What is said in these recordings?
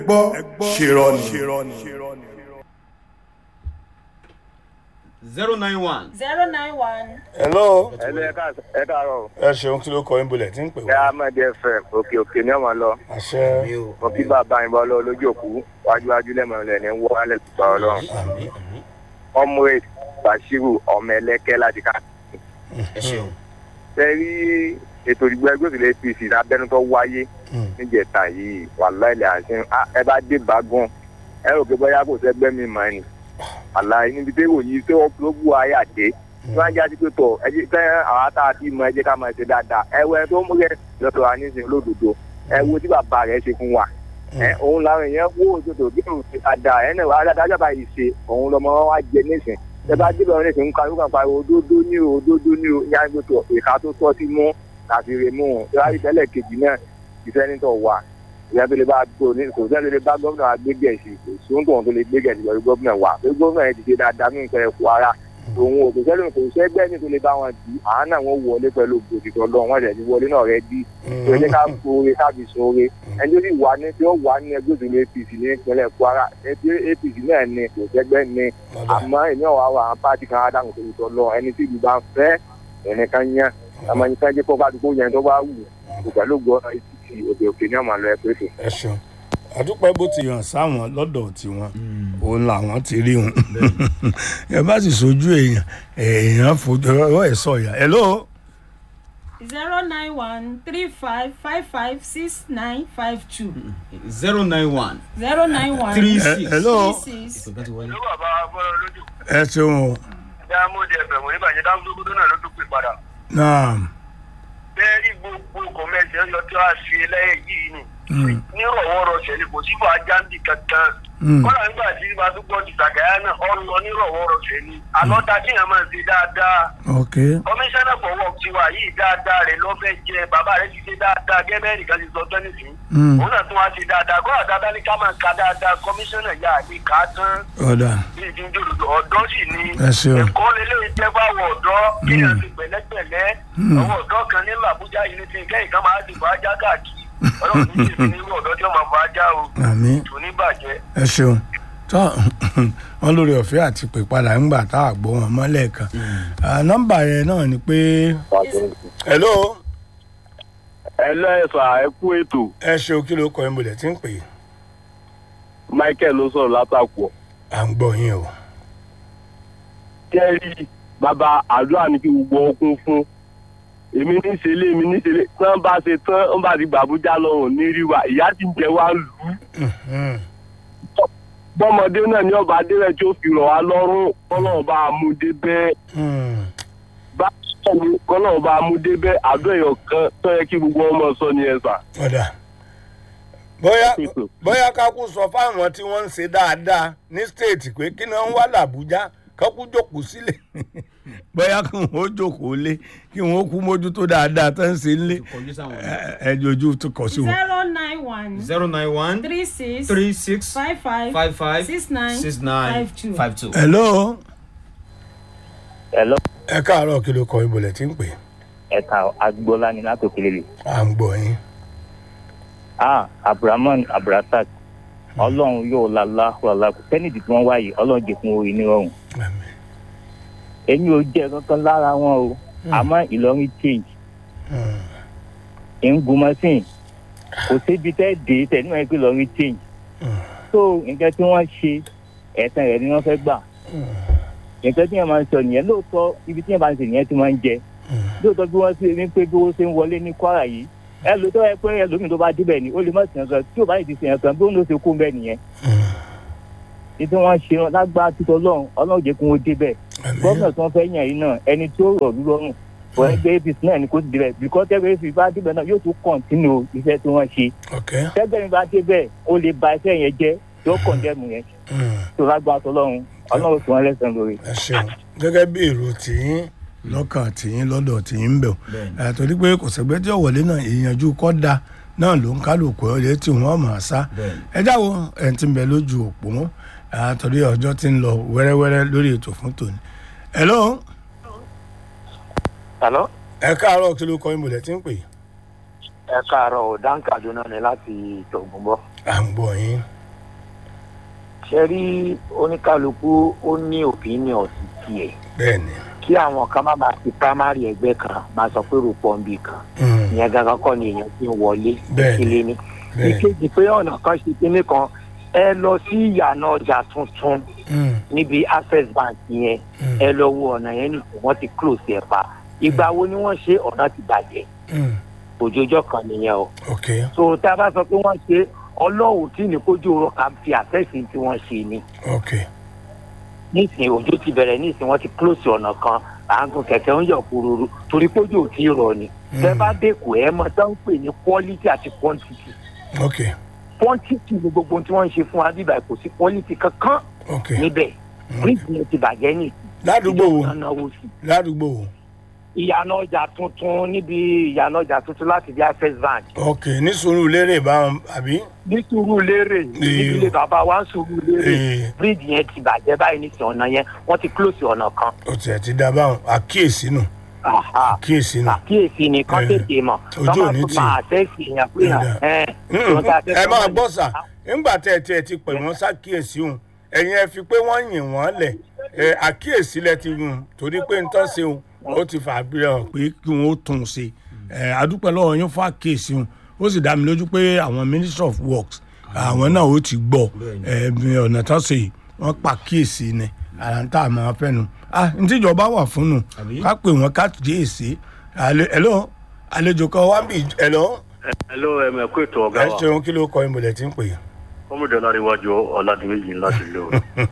gbọ́ ṣèrọ ni. zero nine one. zero nine one. hello ẹlẹ ẹ ká- ẹ káàárọ̀ ẹ ṣeun kí ló kọ yín bolẹ̀ tí ń pè ẹ wá. ahmed fm òkè òkè ní ọmọ lọ àṣẹ mo kí bàbá yín bọ́ lọ lójú òkú wájúwájú lẹ́mọ̀ọ́lẹ̀ ní wọ́ọ́lẹ̀ tuntun ọlọ́run comrade bashiru ọmọ ẹlẹ́kẹ́ láti ká. ẹ ṣeun. ṣe rí ètò ìdìbò ẹgbẹ́ òsèlú apc lábẹ́nu tó wáyé níjẹta yìí wàhálà ilẹ̀ àti ẹ bá dé bágùn ẹ rò pé bóyá kò sẹ́gbẹ́ mi mọ́ ni àlàyé níbi tí òyìn tí wọ́n ló bú ayé àdé tí wọ́n á jáde pé tọ̀ ẹ jẹ́ kẹ́ àwọn tá a ti mọ ẹ jẹ́ ká máa ṣe dáadáa ẹ wọ ẹ tó mú rẹ lọ́dọ̀ wa nísìnyí lódodo ẹ wo tí bàbá rẹ ṣe fún wa ẹ òun làwọn èèyàn wó òdodo bí òun ṣe dáadáa ẹ náà wàá dáadáa jábàá yìí ṣe òun lọmọ wa wá jẹ nísìn ẹ bá débẹ̀ wọn nísìn nǹkan yóò pariwo òdodo ní o òdodo ní o yá gbé tọ̀ ìka tó tọ́ sí mú tàbí rè mú un ìwádìí tẹ́lẹ̀ kejì náà ìfẹ́nitọ̀ wà ìyá tó lè bá gbó ní kò sẹ́ni tó lè bá gómìnà wa gbé gẹ̀ẹ́sì kò sóhun tóun tó lè gbé gẹ̀ẹ́sì lọ sí gómìnà wa pé gómìnà yẹn ti ṣe dáadáa ní nǹkan ẹ̀kọ́ ara òun ò kò sẹ́ni kò sẹ́gbẹ́ ní tó lè bá wọn dì í àwọn náà wọ́n wọlé pẹ̀lú òbòdìtọ̀ lọ wọ́n tẹ̀sí wọlé náà rẹ dí tó yẹ ká sóore ká fi sóore ẹni tó sì wà ní tí ó wà ní ẹgbẹ́ òṣèlú apc ní ìpínlẹ̀ kwara ẹgbẹ́ apc náà ni kò sẹ́gbẹ́ ni àmọ́ èmi ọ̀wá wa àwọn pàtì kan adáhùn tó tọ́ lọ ẹni tí ìlú bá ń fẹ́ ẹnìkan yẹn àmọ́ ẹnìkan jẹ́ kó bá dúpọ̀ yẹn tó bá wù kò pẹ̀lú gbọ́ ètùtù òkè òkè ní ọ̀mà lọ ẹ pé tó. ẹ ṣeun àdúpẹ́ bó ti hàn sáwọn lọ́dọ̀ tiwọn òun làwọn ti rí wọn ẹ bá sì sojú èèyàn èèyàn fojú ọwọ́ ẹ̀ sọ̀yà hello zero nine one three five five five six nine five two. zero nine one. zero nine one three ẹ six. hello three six. ìpè kan ti wọlé. ló bàbá bọ́lá lójú ẹ ṣeun o dáàmúdì ẹ̀fẹ̀ wọ́n níbàjẹ́ dáàmúdógódó náà ló tún pè padà. náà bẹ́ẹ̀ ní gbogbo kọ̀mẹ́sì ọyọ tí wàá ṣe lẹ́yìn yìí ni ní rọ̀wọ́rọ̀ṣẹ̀ ni kò sí fún ajáǹdì kankan. kọ́lá nígbà tí bá tún gbọ́ ti sàgáyà náà ọ lọ ní rọ̀wọ́rọ̀ṣẹ̀ ni àlọ́ta tí yẹn máa ṣe dáadáa. ok kọmíṣánná for work ti wà yìí dáadáa rẹ̀ lọ́fẹ̀ẹ́ jẹ bàbá rẹ̀ ti ṣe dáadáa gẹ́gẹ́ nìkan ti sọ tẹ́lẹ̀ sí. òun náà tún wá ṣe dáadáa kọ́lá dáadáa ní ká máa ka dáadáa kọmíṣánná yà á ní ká tán ọ̀dà bí ìdí ń jòlòdò ọ̀dọ́ sì ni ẹ ṣeun ẹ̀kọ́ lélẹ́yìn jẹ́ fáwọn ọ̀dọ́ kí ẹ̀ fi pẹ̀lẹ́pẹ̀lẹ́ àwọn ọ̀dọ́ kan nílò àbújá yìí ní ti kẹ́yìn kan máa dìbò ajá káàkiri ọlọ́run ní ìṣèlú nínú ọ̀dọ́ tí ó máa bọ ajá o àmì tò ní bàjẹ́. ẹ ṣeun tó wọn lórí ọ̀fẹ́ àti pè padà ńgbà tá a gbọ́ wọn mọ́lẹ̀ kan nọ́mbà yẹn náà ni pé hello ẹ lẹ́sà ẹ kú ètò ẹ ṣeun kí ló kọ ẹ́ bolẹ̀ tí ń pè é michael ló sọ̀rọ̀ látàkùọ̀ à ń gbọ́ yín o kẹ́rì bàbá àdúrà ní kí gbogbo ọkùn fún èmi ní ìṣẹ̀lẹ̀ èmi ní ìṣẹ̀lẹ̀ tí wọ́n bá ṣe tán wọ́n bá ti gbàbújá lọ́rùn ní ríwà ìyá ti ń jẹ wá lù ú Mhm. bọ́mọdé náà ní ọba adérẹ̀ tí ó fi rọ̀ wá lọ́rùn kọ́lọ́ọ̀ bá a mú débẹ̀ Hmm. báwo ni kọ́lọ́ọ̀ bá a mú débẹ̀ àdó ẹ̀yọ̀ kan tó yẹ kí gbogbo ọmọ sọ ní ẹ̀sà. ọ̀dà bóyá bóyá kákú sọ fáwọn tí wọ́n ń ṣe dáadáa ní stéètì pé kí ni wọ́n wá làbújá kákú jókòó sílẹ̀ bóyá kí wọ́n ó jókòó lé kí wọ́n ó kú mójútó dáadáa tó ń ṣe lé kọjú sáwọn. ẹ ojú tó kọ sí wọn. zero nine one zero nine one three six three six five five five five six nine six nine five two. five two. hello Hello, ẹ káàárọ̀ kí ló kọ ibùlẹ̀ tí ń pè ẹ̀ka agboola ni láti òkèlè. à ń gbọ́ yín. Ah, Abdulrahman Abdulrasaq. Ọlọ́run yóò la láhùlá kò sẹ́nìdì tí wọ́n wáyé ọlọ́run jẹ́ fún orin nírọ̀rùn. Àmín. Èmi ò jẹ́ kankan lára wọn o. Àmọ́ Ìlọrin change. Hmm. Ń gun machine. Kò sébi tẹ́ dé tẹ̀ níwọ̀n pé Ìlọrin change. So nǹkan tí wọ́n ṣe ẹ̀sán rẹ̀ ni wọ́n fẹ́ gbà. Nǹkan tí yẹn máa ń sọ nìyẹn lóòótọ́ ibi tí yẹn bá ń ṣe nìyẹn ti máa ń jẹ. lóòótọ́ bí wọ́n ṣe ní pé bí wọ́n ṣe ń wọlé ní kwara yìí ẹ ló tọ́ ẹ pé ẹlòmíì tó bá débẹ̀ ni ó lè má sìn kan tí ò bá yìí ti sìn kan bí ó ń lọ ṣe kó bẹ́ẹ̀ nìyẹn ní tí wọ́n ṣe lágbára títọ́ ọlọ́run ọlọ́run jẹ́ kí wọ́n débẹ̀ Àmín. gómìnà tí wọ́n fẹ́ yàn yìí náà ẹni tí ó rọ̀ lú lọ́rùn fún ẹgbẹ́ apc náà ni kò sì débẹ̀ bíkọ́ tẹ́gbẹ́ apc bá débẹ̀ náà yóò tún kọ̀ǹtínú iṣẹ́ tí wọ́n ṣe ok tẹ́gbẹ́ mi bá débẹ̀ ó lè ba iṣẹ́ yẹn jẹ́ yóò kọ̀ǹdẹ́mù yẹn Hmm. tó lágbára tọ́lọ́run ọlọ́run tí wọ́n lẹ́sàn lórí. ẹ ṣeun gẹ́gẹ́ bí èrò tìyín lọ́kàn tìyín lọ́dọ̀ tìyín ń bẹ̀ Bẹ́ẹ̀ni. ẹ̀ torí pé kò sẹ́gbẹ́ tí ọ̀wọ́lé náà ìyànjú kọ́da náà ló ń kálukú ọ̀lẹ́ tí wọ́n mọ̀ ọ́ sá Bẹ́ẹ̀ni. ẹ jáwọ́ ẹ̀ ti ń bẹ lójú òpó mọ́ ẹ̀ torí ọjọ́ ti ń lọ wẹ́rẹ́wẹ́rẹ́ lórí ètò fún tòní. hello Hello? ẹ káàárọ̀ kí ló kọ́ ìmọ̀lẹ̀ tí ń pè ẹ káàárọ̀ ò dáńkàdúná ni láti tògùnbọ. à ń gbọ́ yín. ṣe rí oníkálukú ó ní opinion sí tiẹ̀ bẹ́ẹ̀ ni. kí àwọn kan má máa fi primary ẹgbẹ́ kan máa sọ pé rúpọ̀ ń bì kan Mm, ìyẹn gangan kọ́ ni èèyàn ti ń wọlé Bẹ́ẹ̀ni. ìkílé ni. bẹ́ẹ̀ ìkejì pé ọ̀nà kan ṣe kinní kan ẹ lọ sí ìyànà ọjà tuntun Mm, níbi access bank yẹn mm, ẹ lọ wo ọ̀nà yẹn nìkan wọ́n ti close ẹ̀ pa ìgbà wo ni wọ́n ṣe ọ̀nà ti bàjẹ́ mm, òjòjọ́ kan nìyẹn o ok. so tá a bá sọ pé wọ́n ṣe ọlọ́run tí ní kójú ọ̀rọ̀ ká fi àtẹ́sí tí wọ́n ṣe ni ok. nísìnyí òjò ti bẹ̀rẹ̀ nísìnyí wọ́n ti close ọ̀nà kan à ń gun kẹ̀kẹ́ ń yọ̀ kúrúrú torí kójú ò tí ì rọ̀ ni tẹ́ bá dẹ́kun ẹ̀ mọ́ tó ń pè ní quality àti quantity ok. quantity ni gbogbo ohun tí wọ́n ń ṣe fún wa bíbá kò sí quality kankan ok. níbẹ̀ bridge yẹn ti bàjẹ́ ní ládùúgbò wo ìjọba náwó sí ládùúgbò wo. ìyànà ọjà tuntun níbi ìyànà ọjà tuntun láti di access bank ok ní sùúrù lérè báwọn àbí. ní sùúrù lérè níbi ilé bàbá wa ń sùúrù lérè Ee. bridge yẹn ti bàjẹ́ báyìí nísìnyí ọ̀nà yẹn wọ́n ti close ọ̀nà kan ó tiẹ̀ ti dá báwọn àkíyèsí nù Aha. àkíyèsí nù. àkíyèsí ni kán Eh, tètè mọ̀ ojú kán ò máa ní tún tì. máa àtẹ́sì èèyàn pé Ẹ̀dá. ẹ̀ Mm, ẹ máa gbọ́ sà nígbà tẹ́ ẹ tiẹ̀ ti pè wọ́n ṣàkíyèsí òun ẹ̀yin ẹ fi pé wọ́n yìn wọ́n lẹ̀ ẹ àkíyèsí lẹ ti yùn torí pé nǹkan ṣe òun ó ti fà bí hàn pé kí wọ́n ó tún un ṣe ẹ adúpẹ́ lọ́wọ́ yín fún àkíyèsí òun ó sì dá mi lójú pé àwọn ministry of works àwọn náà ó ti gbọ́ ẹ bí ọ̀nà tó ṣe yìí wọ́n pa kíyèsí ni àrà ń tà máa fẹ́ nu ah ní tíjọba wà fún nu Àbí? ká pè wọ́n ká kíyèsí ẹ̀lọ́ àlejò kan wá bí ẹ̀lọ́ hello ẹ mẹ kó ètò ọgá ẹ wa ṣeun kí ló kọ ìmọ̀lẹ̀ tí ń pè é. kọmọdé ọlárẹwájú ọládìméjì láti lò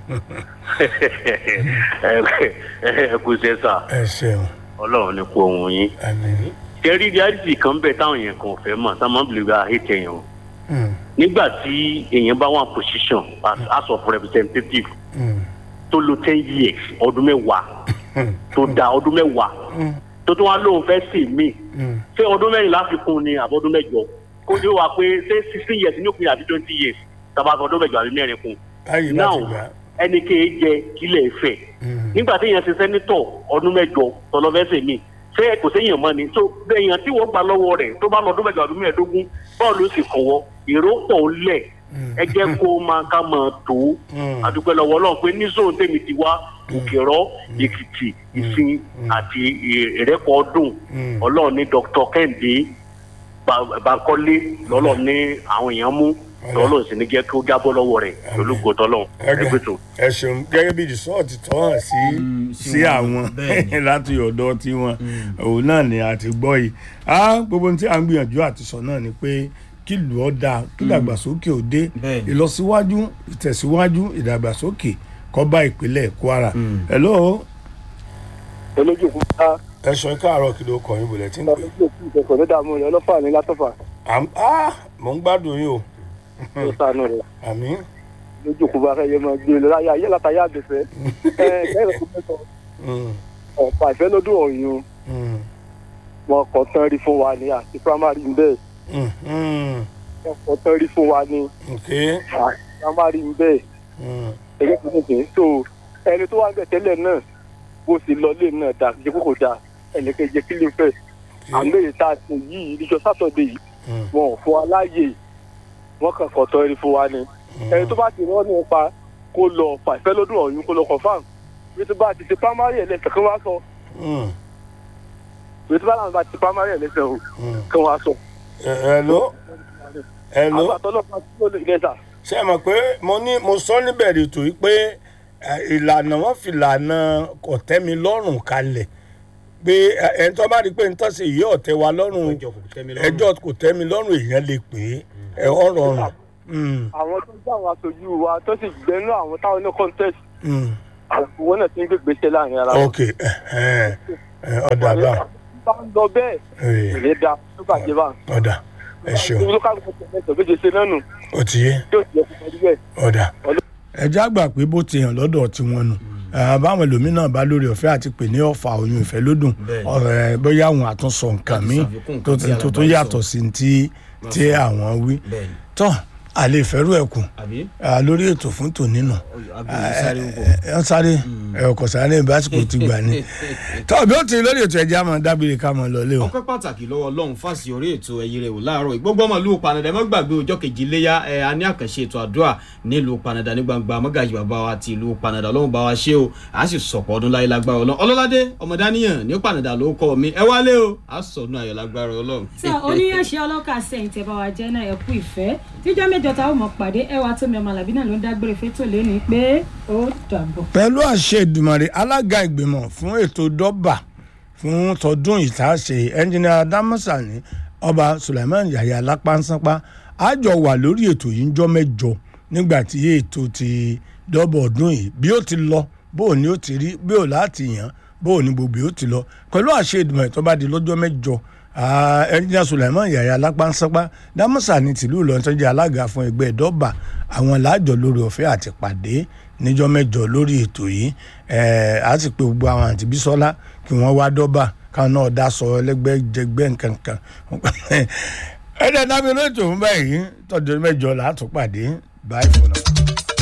ẹ kú sẹsà ẹ ṣeun ọlọ́run ní kó ohun yín àmì kẹrí reality kan bẹ táwọn èèyàn kan fẹ́ mọ̀ táwọn máa ń bìlẹ̀ gba hate èèyàn o nígbà tí èèyàn bá wà position as house of representative tó lo ten years ọdún mẹ́wàá tó da ọdún mẹ́wàá tó tún wá lóun fẹ́ sè mí ṣé ọdún mẹ́rin láfikún ni àbọ̀dún mẹ́jọ kó ní wà pé ṣé sixteen years ní òpin àbí twenty years tàbá sọ ọdún mẹ́jọ àbí mẹ́rin kún báyìí now láti gbà ẹnì kéé jẹ kílẹ̀ fẹ̀ nígbà tí èèyàn ṣe sẹ́nitọ̀ ọdún mẹ́jọ tọ́lọ́fẹ́sẹ̀ mi ṣé kò séèyàn mọ́ ni tó èèyàn tí wọ́n gbà lọ́wọ́ rẹ̀ tó bá lọ ọdún mẹ́jọ ọdún mẹ́ẹ̀ẹ́dógún bọ́ọ̀lù sì kọ̀wọ́ èrò pọ̀ lẹ̀ ẹ jẹ́ kó máa ká máa tó àdúpẹ́ lọ́wọ́ ọlọ́run pé ní zone tèmi ti wá òkèrọ́ èkìtì ìsìn àti ìrẹ́pọ̀ ọdún ọlọ́run ní dr kẹ́hìndé Ba- bankole lọ́lọ́run ní àwọn èèyàn mú lọ́lọ́run sì ní jẹ́ kí ó jábọ́ lọ́wọ́ rẹ̀ olùkọ́ tọ́lọ́run ẹgbẹ́ tó. ẹ ṣeun gẹ́gẹ́ bí rìsọ́ọ̀tì tó hàn sí sí sí wọn, àwọn bẹ́ẹ̀ láti ọ̀dọ̀ tiwọn òun náà ni a ti gbọ́ yìí Ah, gbogbo ohun tí à ń gbìyànjú àti sọ náà ni pé kí ìlú ọ dáa kí ìdàgbàsókè ò dé Bẹ́ẹ̀ ni. ìlọsíwájú ìtẹ̀síwájú ìdàgbàsókè kó bá ìpínlẹ̀ kwara hello olójú òkú ká ẹ sọ káàárọ̀ kí ló kọ yín bọ̀lẹ̀ tí ń pè olójú òkú ìkẹkọọ ló dààmú rẹ ọlọfà ní látọfà Àm- ah, mò ń gbádùn yín o ló sànù rẹ àmì lójú òkú bá fẹyẹ mọ gbé lọ láyé ayé látàyè àgbẹfẹ ẹ kẹrẹ tó mẹsàn ọ̀pá ìfẹ́ lọ́dún ọ̀yun wọn kọ tán rí fún wa ní àti primary ń bẹ́ẹ̀ wọn kọ tán rí fún wa ní ok àti primary ń bẹ́ẹ̀ Mm, ẹgbẹ́ tó ní kìí so ẹni tó wà ń bẹ̀ tẹ́lẹ̀ náà bó ṣe lọ lé náà dà jẹ́ kókò dà ẹnìkejì kí ló ń fẹ́ àmì èyí tá a ṣe yìí níjọ́ sátọ̀dẹ̀ yìí mm, wọn ò fún wa láàyè wọn kàn kọ tán rí fún wa ní ẹni tó bá ti rán nípa kó lọ fàìfẹ́ lọ́dún ọ̀yun kó lọ confam bí tó bá ti ṣe primary ẹlẹ́sẹ̀ kí wọ́n á sọ mm, bí tó bá láwọn bá ti ṣe primary ẹlẹ́sẹ̀ o mm. kí wọ́n á sọ. Ẹ- hello hello. àgbàtọ́ náà máa tó lè lẹ́sà ṣé ẹ mọ̀ pé mo ní mo sọ níbẹ̀rẹ̀ ètò yìí pé ẹ, ìlànà wọn fi ìlànà kọ̀tẹ́mi lọ́rùn kalẹ̀ pé ẹ, ẹni tó bá rí i pé nǹkan ṣe yìí ọ̀tẹ̀ wa lọ́rùn ẹjọ́ kò tẹ́ mi lọ́rùn. ẹjọ́ kò tẹ́ mi lọ́rùn èèyàn lè pè é ẹ ọ̀rọ̀ ọ̀rùn. Mm, àwọn tó jẹ́ àwọn aṣojú wa tó sì gbẹnu àwọn táwọn ní contest mm. àwọn wọn náà ti ń gbé gbèsè láàrin ara wọn. ok ẹhẹn, ẹ, ọ̀dà bá bá ń lọ bẹ́ẹ̀ ẹ, ìrè da tó bàjẹ́ bá. ọ̀dà ẹ ṣeun ibi ló ká ló tẹ̀lé tó méje ṣe náà nù ó ti yé yóò ti yẹ kó pẹ̀lú bẹ́ẹ̀. ọ̀dà. ẹja gbà pé bó ti hàn lọ́dọ̀ tiwọn nù báwọn ẹlòmíràn bá lórí ọ̀fẹ́ àti pè ní ọ̀fà oyún ìfẹ́ lódùn Bẹ́ẹ̀ni. ọ̀rẹ́ bóyá àwọn àtúnṣọ nǹkan Láti míì ṣàfikún nǹkan tó tí tó tó alàgbà yàtọ̀ sí ti tí àwọn wí bẹ́ẹ̀ni tọ́ àlè ìfẹ́rù ẹ̀kùn àbí lórí ètò fún tòní nù àbí sáré ń bọ̀. ẹ sáré ẹ ọkọ̀ sáré básìkò ti gbà ní. tọ́ọ̀bì ó ti lórí ètò ẹ̀jẹ̀ àmọ́ dábìrì ká mọ̀ lọ́lé o. ọpẹ́ pàtàkì lọ́wọ́ ọlọ́run fásitì orí ètò ẹ̀yìn rẹ̀ wò láàárọ̀ ìgbógbó ọmọ ìlú panadà ẹ má gbàgbé ọjọ́ kejì léyà ẹ a ní àkànṣe ètò àdúrà nílùú panadà ní gbangba mọ́gàjì bàbá wa ti ìlú panadà ọlọ́run bá wa ṣe o a sì sọ̀pọ̀ ọdún láyé lágbára ọlọ́run ọlọ́ládé ọmọdáníyàn ní panadà ló kọ́ mi ẹ wálé o a sọ̀nù ayọ̀ lágbára ọlọ́run. sọ oníyànṣẹ́ ọlọ́kà sẹ́yìn tẹ́ bá wa jẹ́ náà ẹ kú ìfẹ́ tíjọ́ mẹ́jọ tá a ó mọ̀ pàdé ẹwà tómi ọmọ làbí náà ló ń dágbére fétò lẹ́nu pé ó dàbọ̀. pẹ̀lú àṣẹ ìdùmọ̀rè alága ìgbìmọ̀ fún ètò dọ́bà fún tọdún ìtàṣe ẹnjìnìà dámọ́sàní ọba suleiman yahya lápánsánpá àjọ wà lórí ètò yìí ń jọ mẹ́jọ nígbà tí ètò ti dọ́bà ọdún yìí bí ó ti lọ bó o ní ó ti rí bí ó láti yàn bó o ní gbogbo ó ti lọ pẹ̀lú àṣẹ ìdùmọ̀rè tó bá di lọ́jọ́ mẹ́jọ ẹnjìnìà suleiman yahya lápánsánpá dámọ́sàní tìlú ìlọrin tó jẹ́ alága fún ẹgbẹ́ dọ́bà àwọn làájọ lórí ọ̀fẹ́ àti pàdé níjọ́ mẹ́jọ lórí ètò yìí ẹ̀ á sì pé gbogbo àwọn àǹtí bísọ́lá kí wọ́n wá dọ́bà káwọn náà dá sọ ẹlẹ́gbẹ́jẹgbẹ́ nkankan ẹ̀ẹ́dẹ̀ dábìlì ètò fún báyìí tọ́jú mẹ́jọ làá tún pàdé báyìí fún náà.